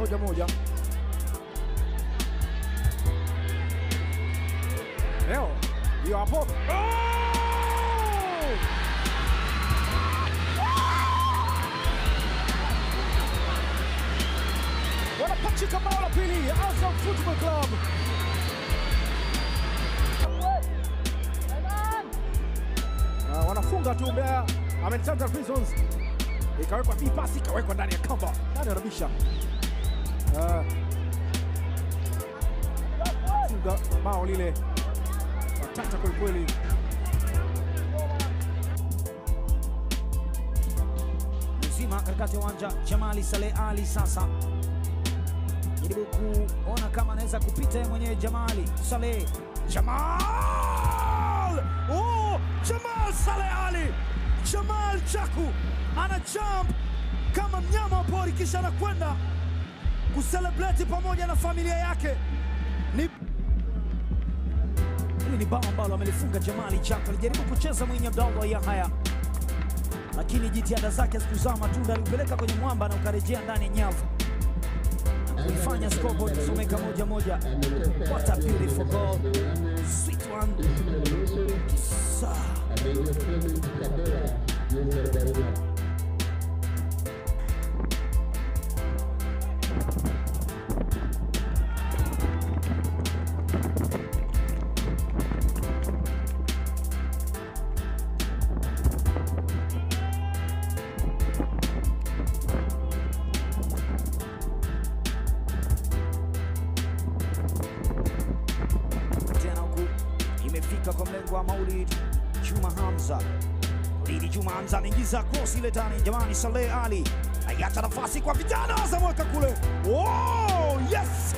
moja moja. Leo hiyo hapo oh! wanapachika bao la pili Azam Football Club. Uh, wanafunga tu Mbeya Amen Tanzania Prisons, ikawekwa hii pasi ikawekwa ndani ya kamba, nani anabisha? Uh, funga bao lile matata kwelikweli. mzima katikati ya uwanja Jamali Saleh Ali sasa jaribu kuona kama anaweza kupita yeye mwenyewe Jamali Saleh Jamal! Oh, Jamal Saleh Ali! Jamal Chaku ana jump kama mnyama wa pori kisha anakwenda kuselebreti pamoja na familia yake. Ni Hili ni bao ambalo amelifunga Jamali Chako. Alijaribu kucheza Mwinyi Abdallah Yahaya, lakini jitihada zake zikuzaa matunda, aliupeleka kwenye mwamba na ukarejea ndani ya nyavu na kuifanya scoreboard kusomeka moja moja. What a beautiful goal, sweet one. Kisa. tena huku imefika kwa mlengo wa Maulid Juma Hamza. Maulidi Juma Hamza anaingiza cross ile ndani, jamani, Saleh Ali aiacha nafasi kwa vijana Azamweka kule. Oh, yes!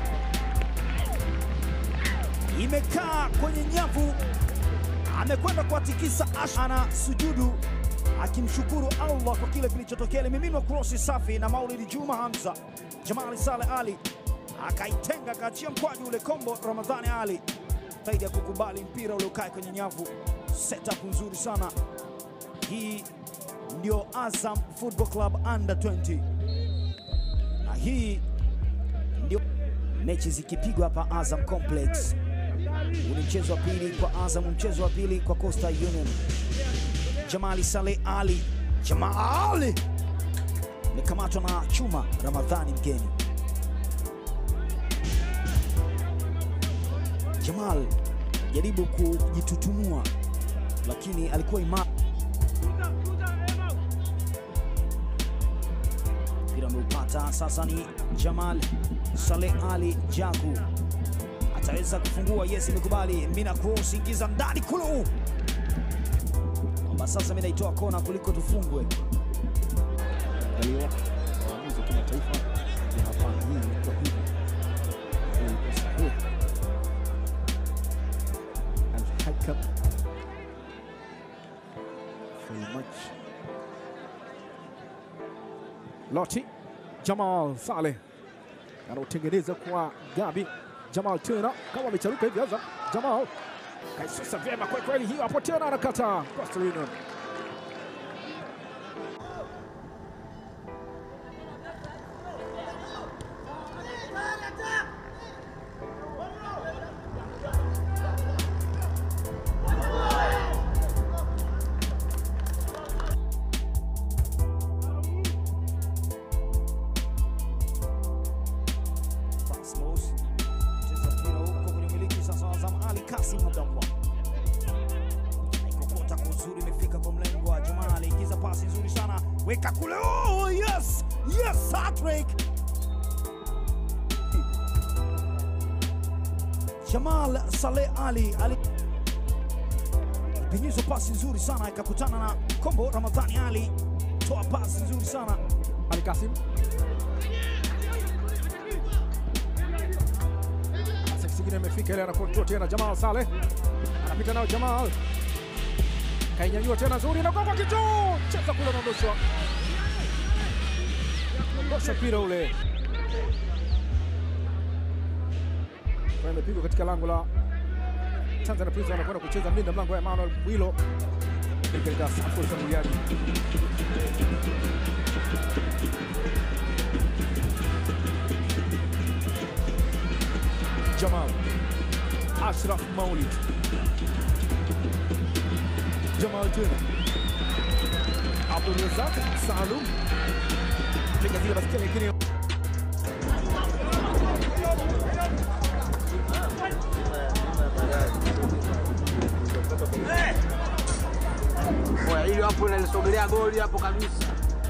Imekaa kwenye nyavu, amekwenda kuwatikisa Ash, ana sujudu akimshukuru Allah kwa kile kilichotokea. Limimiminwa krosi safi na Maulid Juma Hamza. Jamali Saleh Ali akaitenga akaachia mkwaju ule kombo Ramadhani Ali zaidi ya kukubali mpira uliokaa kwenye nyavu. Setup nzuri sana hii, ndio Azam Football Club under 20 na hii ndio mechi zikipigwa hapa Azam Complex. Huu ni mchezo wa pili kwa Azam, mchezo wa pili kwa Coastal Union. Jamali Saleh Ali, Jamali amekamatwa na chuma Ramadhani mgeni. Jamal jaribu kujitutumua lakini alikuwa imara. Mpira ameupata sasa, ni Jamal Saleh Ali Jaku ataweza kufungua. Yes, imekubali mina cross, ingiza ndani kulu, kwamba sasa mimi naitoa kona kuliko tufungwe. Angaliwa waamuzi wa kimataifa ya hapana, hii ilikuwa hivi, Hii ilikuwa sahihi. Al-Hakam very much. Loti Jamal Saleh anautengeneza kwa Gabi Jamal tena kama amecharuka hivi Azam. Jamal kaisusa vyema kweli kweli, hiyo hapo tena anakata Coastal Union. Cosmos cheza mpira huko kwenye umiliki sasa wa Azam Ali Kasim Abdallah naikokota kwa uzuri, imefika kwa mlengo wa Jamal, ingiza pasi nzuri sana, weka kule. Oh, yes yes, hat-trick Jamal Saleh Ali ali penyezwa pasi nzuri sana, ikakutana na kombo Ramadhani Ali, toa pasi nzuri sana Ali Kasim Pasi kingine imefika ile, anakontrol tena Jamal Saleh anapita nayo Jamal kainyanyua tena nzuri na kwa kichwa cheza kule, unaondoshwa ondosha mpira ule kwa imepigwa katika lango la Tanzania Prisons, anakwenda kucheza mlinda mlango wa Emmanuel Mwilo katika safu ya ushambuliaji. Ashraf Maulid. Jamal tena Abdul Razak Salum piga zile baskeli lakini Oya, hili hapo inalisogelea goli hapo kabisa.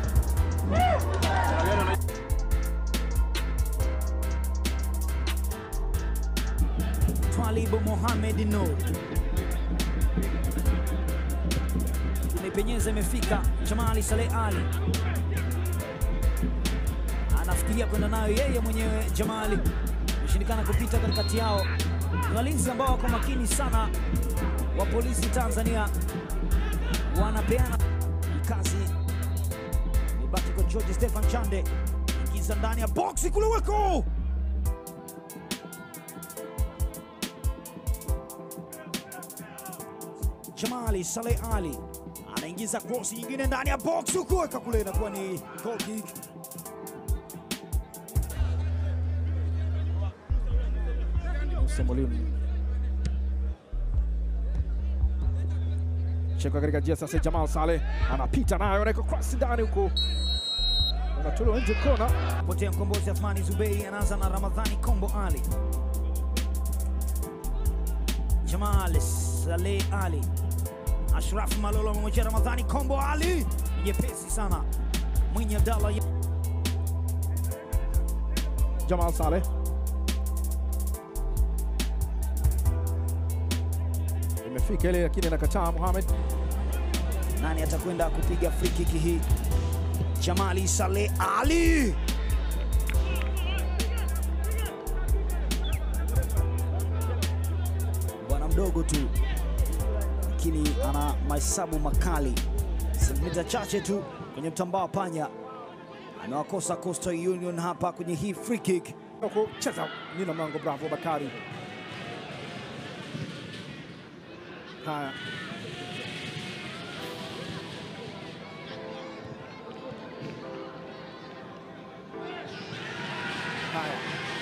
Twalib Mohamed Nur imepenyeza, imefika Jamali Saleh Ali anafikiria kwenda nayo yeye mwenyewe. Jamali imeshindikana kupita katikati yao. Ni walinzi ambao wako makini sana wa polisi Tanzania, wanapeana kazi. Ibaki kwa George Stefan Chande, ingiza ndani ya boksi kule, weko Jamali Saleh Ali anaingiza cross nyingine ndani ya box huku, weka kule, inakuwa ni goal kick. Musa Mwalimu cheka katika njia sasa. Jamal Saleh anapita nayo, anaweka cross ndani huko, unatolewa nje kona. Potea mkombozi Athmani Zuberi anaanza na Ramadhani Kombo Ali. Jamal Saleh Ali, Ashraf Malolo amemwachia Ramadhani Kombo Ali, nyepesi sana. Mwinyi Abdallah Jamal Saleh imefika ile, lakini anakataa Mohamed. nani atakwenda kupiga free kick hii? Jamali Saleh Ali bwana mdogo tu, lakini ana mahesabu makali. Sentimita chache tu kwenye mtambaa wa panya, amewakosa Coastal Union hapa kwenye hii free kick. kucheza nina mlango. Bravo Bakari. Haya, haya,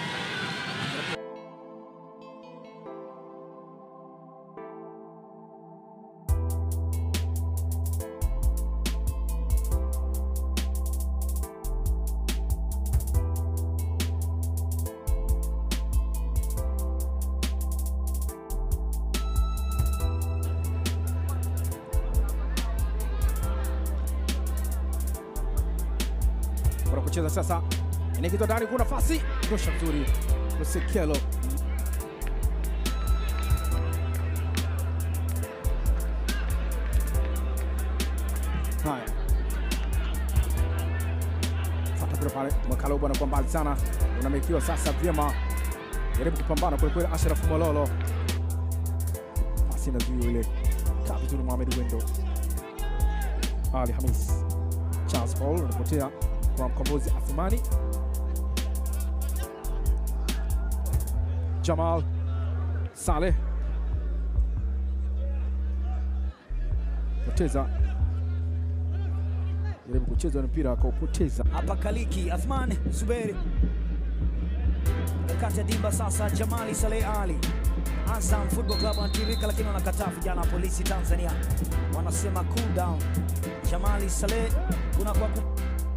bora kucheza sasa, inaingizwa ndani, kuna nafasi, tosha nzuri, Lusekelo haya fata kule pale, Mwakalo bwana kwa mbali sana, unamekiwa sasa vyema, jaribu kupambana kule kweli, Ashraf Mololo pasi na zuio ile, kaa vizuri Mohamed Wendo, Ali Hamis, Charles Paul anapotea kwa mkombozi Athumani, Jamal Saleh poteza, jaribu kucheza mpira akaupoteza. hapa Kaliki Athman Zuberi kati ya dimba sasa. Jamali Saleh Ali Azam Football Club wanatirika, lakini wanakataa. Vijana wa polisi Tanzania wanasema cool down. Jamali Saleh kuna kwa ku...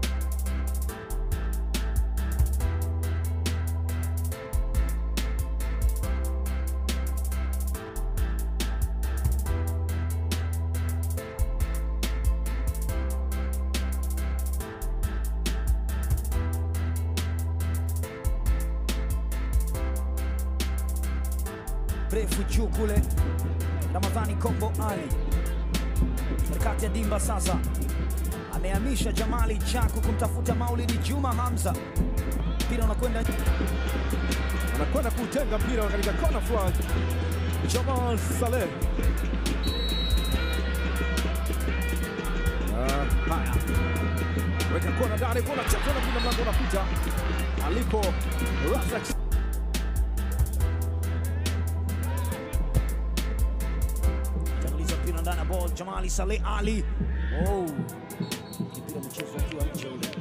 mrefu juu kule. Ramadhani Kombo Ali katikati ya dimba sasa, amehamisha Jamali Chaku kumtafuta Maulidi Juma Hamza. Mpira unakwenda anakwenda kutenga mpira katika kona flag. Jamal Saleh Ah, haya, weka kona ndani, kona chapa na mpira mlango unapita alipo Razak tanguliza mpira ndani ya ball. Jamali Saleh Ali, oh, mpira mchezo ukiwa nje ule.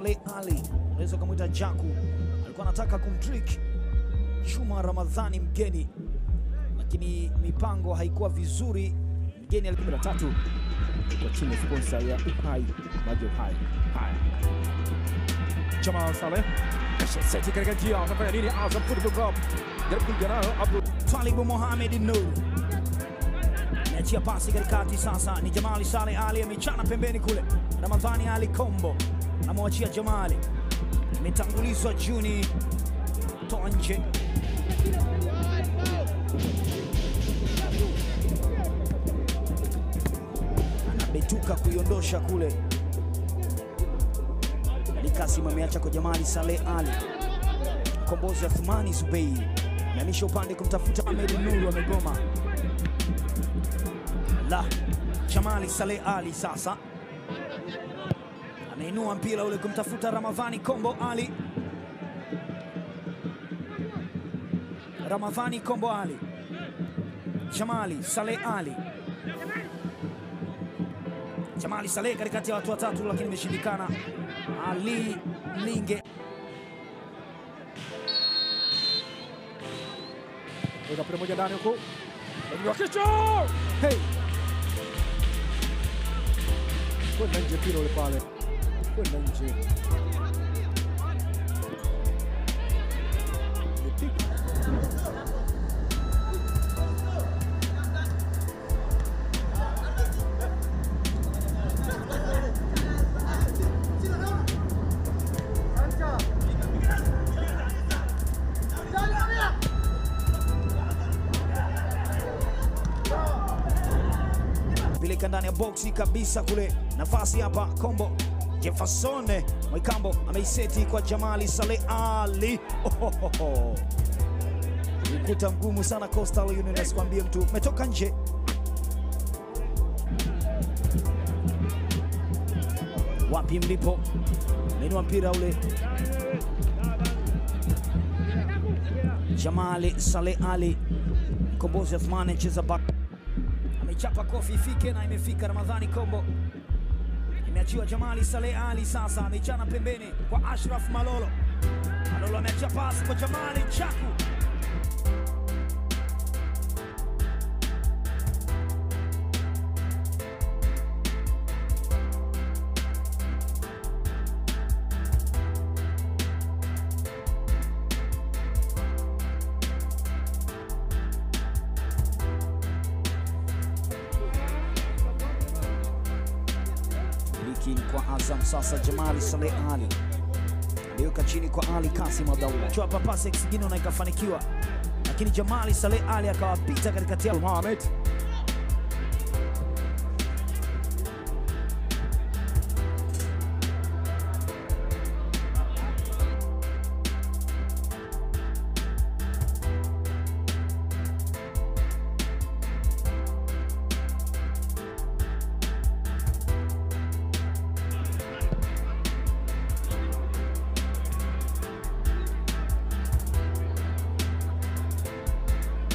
Saleh Ali, unaweza ukamwita Jaku, alikuwa anataka kumtrick Juma Ramadhani mgeni, lakini mipango haikuwa vizuri. Mgeni alikuwa 13 kwa chini ya sponsor ya Uhai maji ya Uhai. Haya, Jamal Saleh seti katika njia, watafanya nini? Azam Football Club jaribu kuingia nayo Abdul Twalibu Mohamed Nur ameachia pasi katikati, sasa ni Jamali Saleh Ali amechana pembeni kule. Ramadhani Ali Kombo anamwachia Jamali, imetangulizwa Juni, toa nje. Anabetuka kuiondosha kule. Ali Kasim ameacha kwa Jamali Saleh Ali mkombozi Athmani Zubeir ameamisha upande kumtafuta Ahmed Nuru, amegoma. La Jamali Saleh Ali sasa ameinua mpira ule kumtafuta Ramadhani Kombo Ali. Ramadhani Kombo Ali, Jamali Saleh Ali, Jamali Saleh katikati ya watu watatu, lakini imeshindikana. Ali Linge weka pale moja ndani huko, lakini wa kichwa hey, kwenda nje mpira ule pale, kwenda nje Imepigwa. peleka ndani ya boksi kabisa kule, nafasi hapa Kombo Jefferson Mwikambo ameiseti kwa Jamali Saleh Ali. Ohohoho. Ukuta mgumu sana Coastal Union, asikwambie mtu, umetoka nje. Wapi mlipo? Menua mpira ule Jamali Saleh Ali, mkombozi Athmani anacheza back amechapa kofi ifike na imefika. Ramadhani Kombo imeachiwa Jamali Saleh Ali, sasa amechana pembeni kwa Ashraf Malolo. Malolo ameachia pasi kwa Jamali Chaku. Miliki kwa Azam sasa, Jamali Saleh Ali aliweka chini kwa Ali Kasim Abdallah, chapa pasi kisigino na ikafanikiwa, lakini Jamali Saleh Ali akawapita katikati yao. Mohamed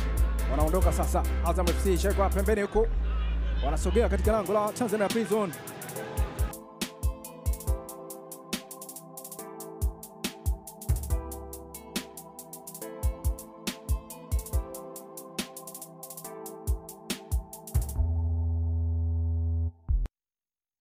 wanaondoka sasa. Azam FC shekwa pembeni huko, wanasogea katika lango la Tanzania Prison.